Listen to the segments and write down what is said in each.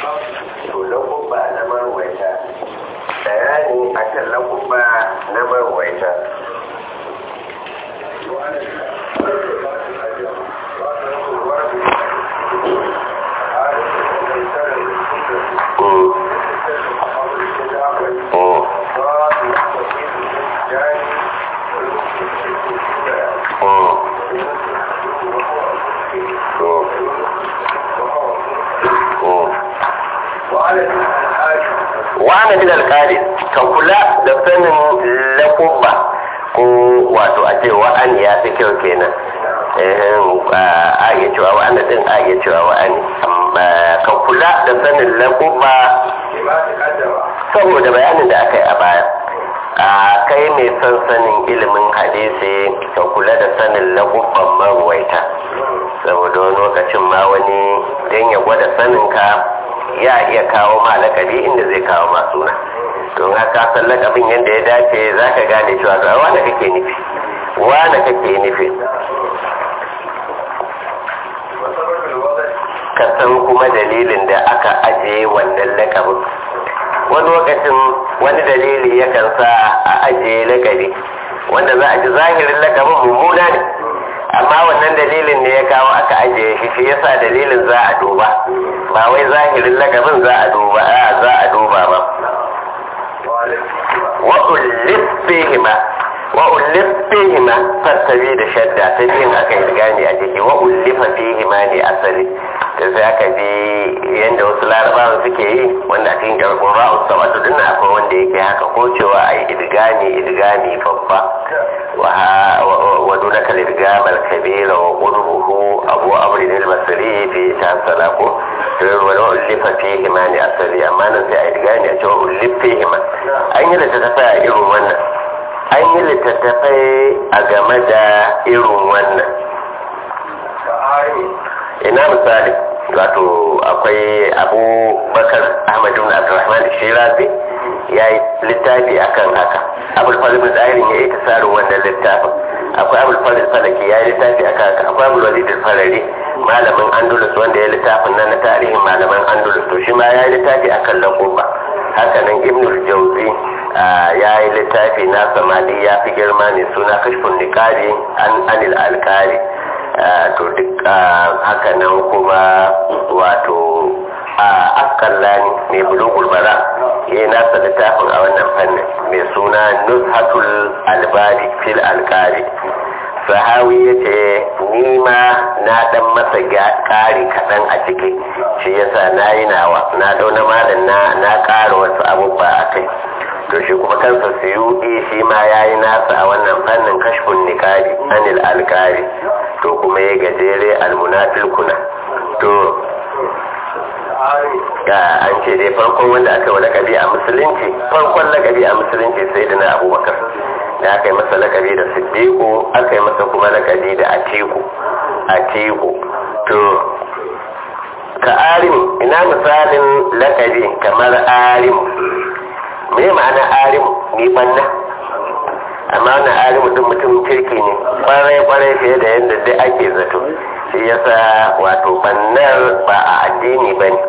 to lakubba na marwaita bayani akan lakubba na marwaita wa'ana min alƙari ka kula da sanin lakubba ko wato a ce wa'an ya fi kyau kenan a iya cewa wa'ana din a iya cewa wa'ani ka kula da sanin lakubba saboda bayanin da aka yi a baya a kai mai son sanin ilimin hadisi ka kula da sanin lakubban maruwaita saboda wani lokacin ma wani don ya gwada saninka ya iya kawo ma lakabi inda zai kawo ma suna don haka san lakabin yadda ya dace za ka gane cewa ga wane kake nufi wane kake nufi ka san kuma dalilin da aka ajiye wannan lakabin wani lokacin wani dalili yakan sa a ajiye lakabi wanda za a ji zahirin lakabin mummuna ne amma wannan dalilin ne ya kawo aka ajiye shi shi yasa dalilin za a duba ba wai zahirin lakabin za a duba a za a duba ba wa ullif fihima wa ullif fihima fattabi da shadda ta biyin aka yi gani a jiki wa ullifa fihima ne asali da sai aka bi yadda wasu larabawan suke yi wanda a cikin garkun ra'u sabatu din akwai wanda yake haka ko cewa ai idgami idgami babba wa dunaka lidgam al-kabira wa qurbuhu abu amrin al-basri fi tasala ko to wa ullifa fihi ma ni asali amma nan sai ai idgami a cewa ullif fihi ma an yi littattafai a irin wannan an yi littattafai a game da irin wannan ina misali wato akwai abu bakar ahmadu na abdurrahman shirazi ya yi littafi akan haka abul falil zahirin ya yi tasarin wannan littafin akwai abul falil falaki ya yi littafi akan haka akwai abul walid farari malamin andalus wanda ya littafin nan na tarihin malaman andalus to shi ma ya yi littafi akan lakoba haka nan ibnul jauzi ya yi littafi na samadi ya fi girma ne suna kashfin nikari an anil alkari to duk haka nan kuma wato a askallani mai bulugul bara ya yi nasa littafin a wannan fannin mai suna nuzhatul albari fil alkari sahawi ya ce nima na dan masa ƙari kaɗan a ciki shi yasa na yi nawa na dauna malam na na ƙara wasu abubuwa a kai to shi kuma kansa suyuɗi shi ma ya yi nasa a wannan fannin kashfun nikari anil alkari to kuma ya gajere almunafil kuna to ga an ce dai farkon wanda aka yi lakabi a musulunci farkon lakabi a musulunci sai da na abubakar da aka yi masa lakabi da siddiqu aka yi masa kuma lakabi da atiku atiku to ka arim ina misalin lakabi kamar arim me ma'ana arim ni banna amma na alimu din mutum kirki ne kwarai kwarai fiye da yadda dai ake zato shi yasa wato bannar ba a addini ba ne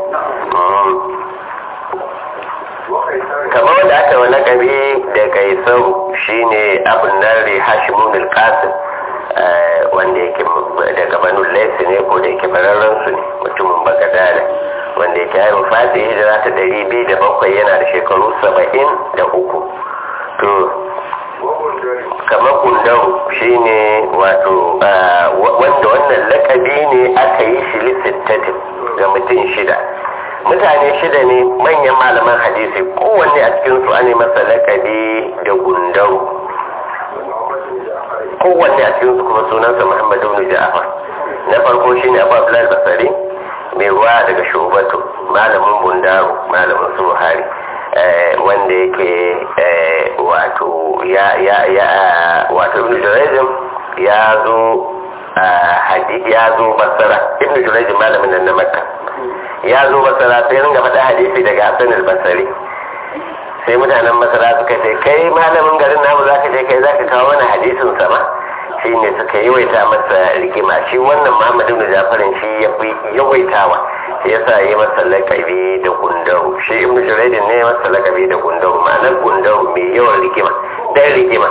kamar wanda aka wani kabi da kaisar shine abin nari hashimun alkasim wanda yake daga banu laisi ne ko da yake bararren su ne mutumin bagadada wanda yake haifin fati hijira ta dari biyu da bakwai yana da shekaru saba'in da uku to kamar gundau shi ne wato wanda wannan lakabi ne aka yi shi lissittatin ga mutum shida mutane shida ne manyan malaman hadisi kowanne a cikinsu an masa lakabi da gundau kowanne a cikinsu kuma sunansa muhammadu ibn ja'far na farko shi ne abu abdullahi basari mai ruwa daga shubatu malamin bundaru malamin su buhari wanda yake wato ya ya ya wato ibn jurayjin ya zo hadisi ya zo basara ibn jurayjin malamin nan na makka ya zo basara sai ringa faɗa hadisi daga hasan al-basri sai mutanen masara suka ce kai malamin garin namu zaka je kai zaka kawo mana hadisin sama shi ne suka yawaita masa rigima shi wannan muhammadu ibn jafarin shi ya fi yawaitawa shi yasa yi masa lakabi da gundaru shi ibnu juraidin ne masa lakabi da gundaru ma'anar gundaru mai yawan rigima dan rigima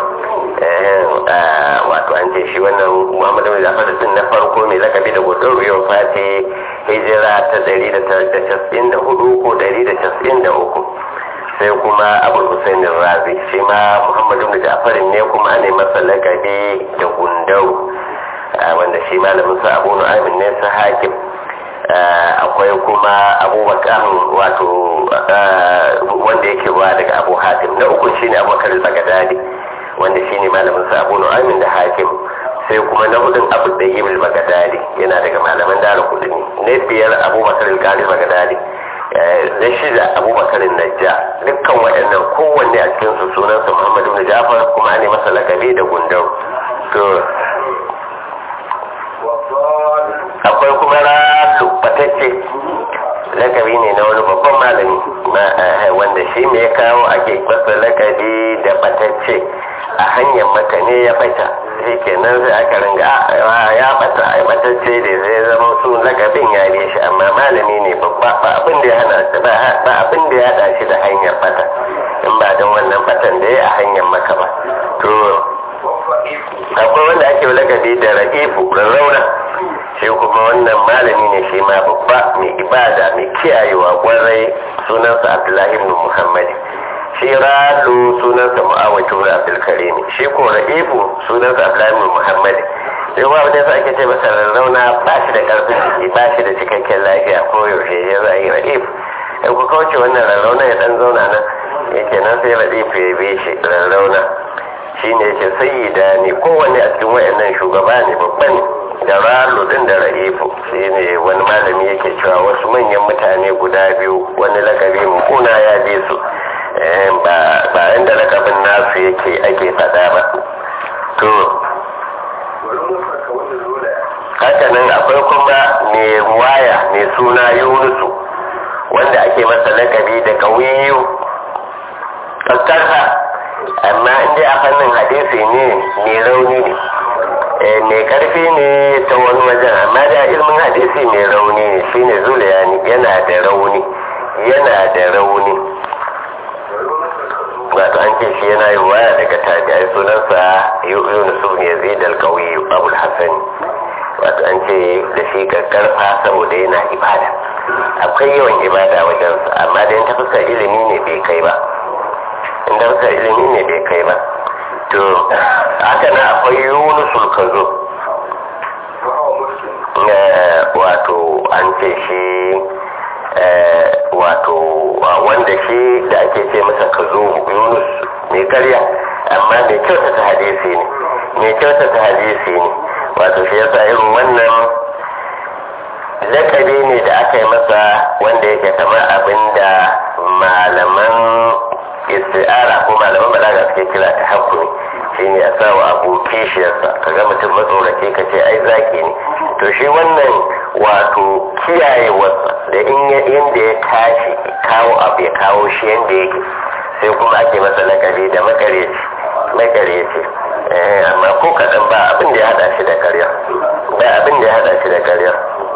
wato an ce shi wannan muhammadu mai zafar sun na farko mai lakabi da gundaru yau fati hijira ta 194 ko 193 sai kuma abul husain razi shi ma muhammadu bin ja'farin ne kuma ne masa lakabi da gundau wanda shi malamin sa abu nu'amin ne sa hakim akwai kuma abubakar wato wanda yake ruwa daga abu hatim na uku shine abubakar al-bagadadi wanda shine malamin sa abu nu'amin da hakim sai kuma na hudun abu da yi bagadadi yana daga malaman dara kudu ne na biyar abubakar al-gari bagadadi na shida abubakar najja dukkan waɗannan kowanne a cikin su sunansa muhammadu bin jafar kuma ne masa lakabi da gundau to akwai kuma rasu batacce lakabi ne na wani babban malami wanda shi me ya kawo ake masa lakabi da batacce a hanyar maka ne ya bata shi kenan sai aka ringa ya bata a batacce da zai zama su lakabin ya bi shi amma malami ne babba ba abin da ya hana shi ba abin da ya hada shi da hanyar bata in ba don wannan batan da ya a hanyar maka ba to akwai wanda ake lakabi da ra'ifu rarrauna shi kuma wannan malami ne shi ma babba mai ibada mai kiyayewa kwarai sunansa abdullahi ibn muhammad shi ralu sunansa mu'awatu ibn abdul karim shi ko ra'ifu sunansa abdullahi ibn muhammad sai ba wanda ake ce masa rarrauna ba shi da karfin jiki ba shi da cikakken lafiya ko yaushe ya za yi ra'ifu in ku kauce wannan rarrauna ya dan zauna nan yake nan sai ra'ifu ya bi shi rarrauna shi ne yake sayyida ne kowanne a cikin wayannan shugaba ne babba ne da ralo din da ra'ifu shi ne wani malami yake cewa wasu manyan mutane guda biyu wani lakabi kuna ya bi su ba inda lakabin nasu yake ake fada ba to hakanan akwai kuma mai waya mai suna yunusu wanda ake masa lakabi da kawiyu kakkarsa amma inda a fannin hadisi ne mai rauni ne mai karfi ne ta wani wajen amma da ilmin hadisi mai rauni ne shine zuliyani yana da rauni yana da rauni wato an ce shi yana yi waya daga tabi'ai sunansa yunus ibn yazid al-qawi abul hasan wato an ce da shi karfa saboda yana ibada akwai yawan ibada wajensa amma da ta fuskar ilimi ne bai kai ba in ta fuskar ilimi ne bai kai ba to haka na akwai yunusul kazo wato an ce shi wato wanda shi da ake ce masa kazo yunus mai karya amma mai kyautata hadisi ne mai kyautata hadisi ne wato shi yasa irin wannan lakabi ne da aka yi masa wanda yake kamar abin da malaman isti'ara ko malaman balaga suke kira ta hakuri shine a sa wa abu kishiyarsa kaga mutum matsorace ka ce ai zaki ne to shi wannan wato kiyayewarsa da inda ya tashi kawo abu ya kawo shi yadda yake sai kuma ake masa lakabi da makareci makareci amma ko kaɗan ba abin da ya haɗa shi da karya ba abin da ya haɗa shi da karya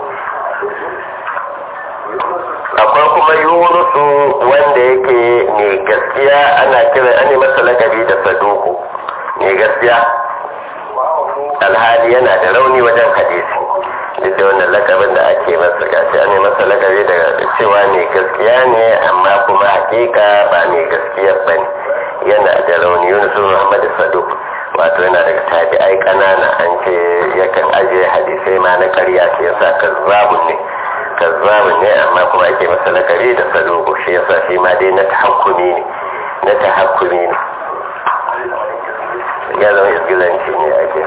akwai kuma yunusu wanda yake mai gaskiya ana kira ana masa lakabi da saduku mai gaskiya alhali yana da rauni wajen hadisi duk da wannan lakabin da ake masa gashi an masa lakabi da cewa mai gaskiya ne amma kuma hakika ba mai gaskiya ba ne yana da rauni yunusu muhammad saduk wato yana daga tabi'ai kanana an ce yakan ajiye hadisai ma na karya ce yasa kazzabun ne kazzabun ne amma kuma ake masa lakabi da saduku shi yasa shi ma dai na tahakkumi ne na tahakkumi ne ya zama isgilanci ne ake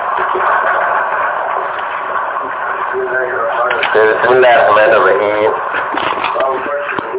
بسم الله الرحمن الرحيم